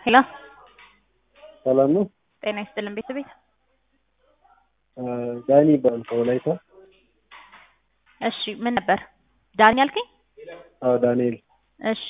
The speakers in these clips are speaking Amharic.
ሄሎ ሰላም ነው። ጤና ይስጥልን ቤተሰቤት። ዳኒ ይባላል ከወላይታ። እሺ ምን ነበር ዳኒ አልከኝ? አዎ ዳንኤል። እሺ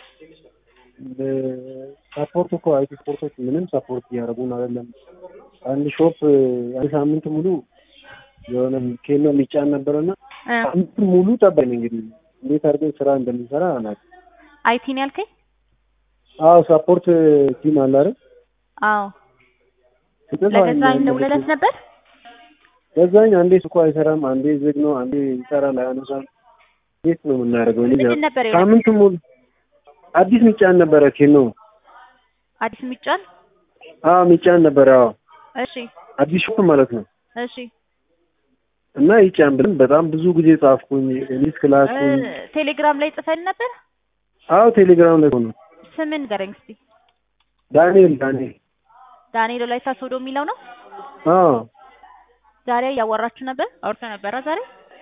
ሳፖርት እኮ አይቲ ስፖርቶች ምንም ሳፖርት እያደረጉን አይደለም። አንድ ሾፕ አንድ ሳምንት ሙሉ የሆነ ኬኖ የሚጫን ነበረና እ ሳምንት ሙሉ ጠባኝ እንግዲህ እንዴት አድርገን ስራ እንደምንሰራ አናውቅም። አይቲ ነው ያልከኝ? አዎ ሳፖርት ቲም አለ አይደል? አዎ ስጥፍ ለገዛኝ ደውለለት ነበር? ገዛኝ አንዴ ስልኩ አይሰራም፣ አንዴ ዝግ ነው፣ አንዴ ይሰራል አያነሳም። እንዴት ነው የምናደርገው? እኔ ምንድን ነበር የሆነ ሳምንት ሙሉ አዲስ ሚጫን ነበረ ኬኖ። አዲስ የሚጫን አዎ ሚጫን ነበረ። አዎ እሺ አዲስ ሾፕ ማለት ነው። እሺ እና ይጫን ብለን በጣም ብዙ ጊዜ ጻፍኩኝ፣ ሊስት እ ላኩኝ። ቴሌግራም ላይ ጽፈን ነበር። አዎ ቴሌግራም ላይ ሆነ። ስምን ንገረኝ እስቲ። ዳንኤል ዳንኤል። ዳንኤል ወላይታ ሶዶ የሚለው ነው። አዎ ዛሬ እያወራችሁ ነበር? አውርተ ነበረ ዛሬ?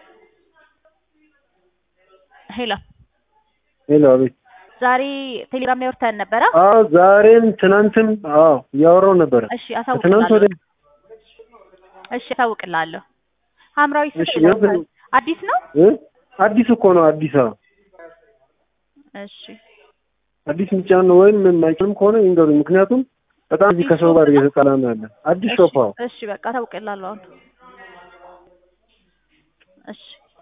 ሄሎ ሄሎ፣ አቤት። ዛሬ ቴሌግራም ላይ አውርተን ነበረ? አዎ ዛሬም ትናንትም አዎ እያወራው ነበረ። እሺ ከትናንት ወደ አሳውቅልሃለሁ። እሺ አሳውቅልሃለሁ። ሐምራዊ ስልክ እሺ፣ ይለውታል። ምን- አዲስ ነው? እ አዲስ እኮ ነው አዲስ። አዎ እሺ አዲስ ሚጫን ነው ወይም የማይችልም ከሆነ ይንገሩኝ። ምክንያቱም በጣም እዚህ ከሰው ጋር እየተጣላ ነው ያለ አዲስ እሺ ሾፕ። አዎ እሺ በቃ አሳውቅልሃለሁ አሁን። እሺ